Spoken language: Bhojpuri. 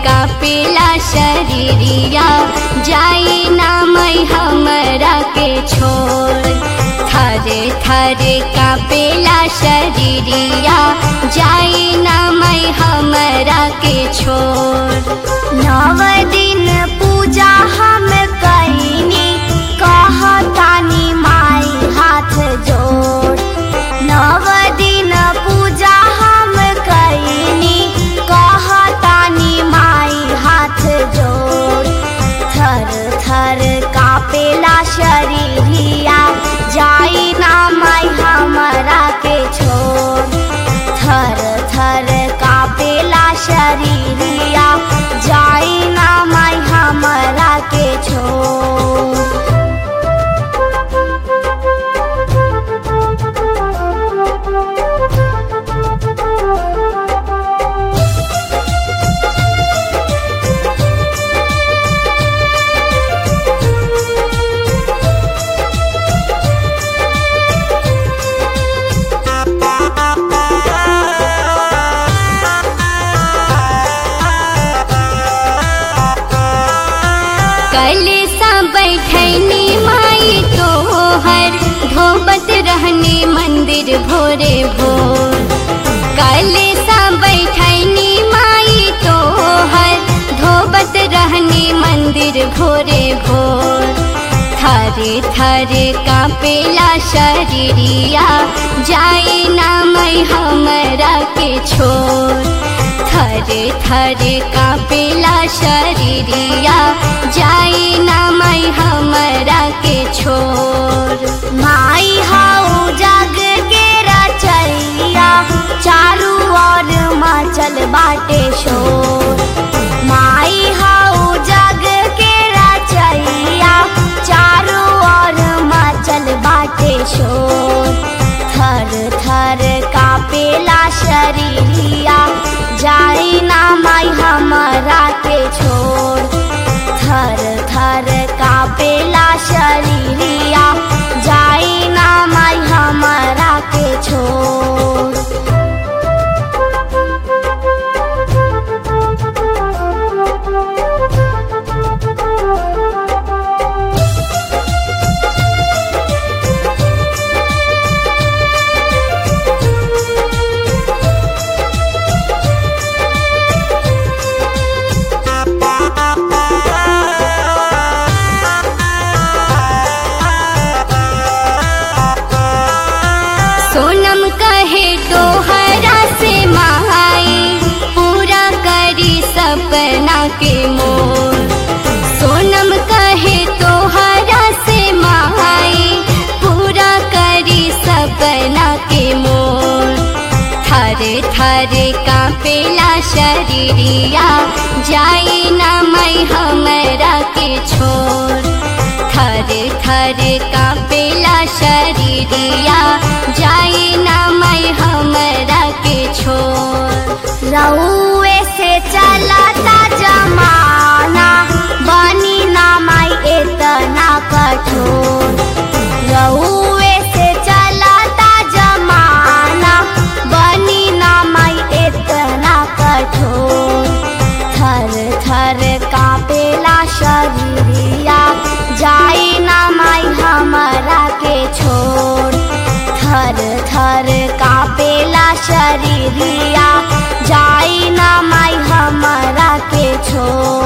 कापेला शरीरिया जाई ना मैं हमरा के छोड़ थरे थरे कापेला शरीरिया जाई ना मैं हमरा के छोड़ नव दिन पूजा हम कैनी कहतानी माई हाथ जोड़ नव दिन पूजा हम कैनी कहतानी माई हाथ जोड़ थर थर कापेला शरीरिया जाई ना माई हमरा के छोड़ थर थर कापेला शरीरिया जाई ना माई हमरा के छोड़ कल सा बैठनी माई तोहर धोबत रहने मंदिर भोरे भोर कल सा बैठनी माई तोहर धोबत रहने मंदिर भोरे भोर थरे थरे कापेला शरीरिया जाए ना मैं हमरा के छोड़ थरे थरे कापेला शरीरिया जाई ना मैं हमरा के छोड़ माई हाउ जग के रचैया चारू ओर मचल बाटे शोर माई हाउ जग के रचैया चारू ओर मचल बाटे शोर थर थर कापेला शरीरिया जाई ना माई हमरा के छोड़ थर थर कापेला शरीरिया जाई ना माई हमरा के छोड़ सोनम कहे तोहरा से माई पूरा करी सपना के मोर सोनम कहे तोहरा से माई पूरा करी सपना के मोर थरे थरे कापेला शरीरिया जाई ना मैं हमरा के छोड़ थरे थरे कापेला शरीरिया जाई ना मैं हमरा के छोड़ रउए से चलता जमाना बनी ना माई इतना कठोर रउए से चलता जमाना बनी ना माई इतना कठोर थर थर कापेला शरीरिया जाई ना माई हमरा के छोड़ थर थर कापेला शरीरिया जाई ना माई हमरा के छोड़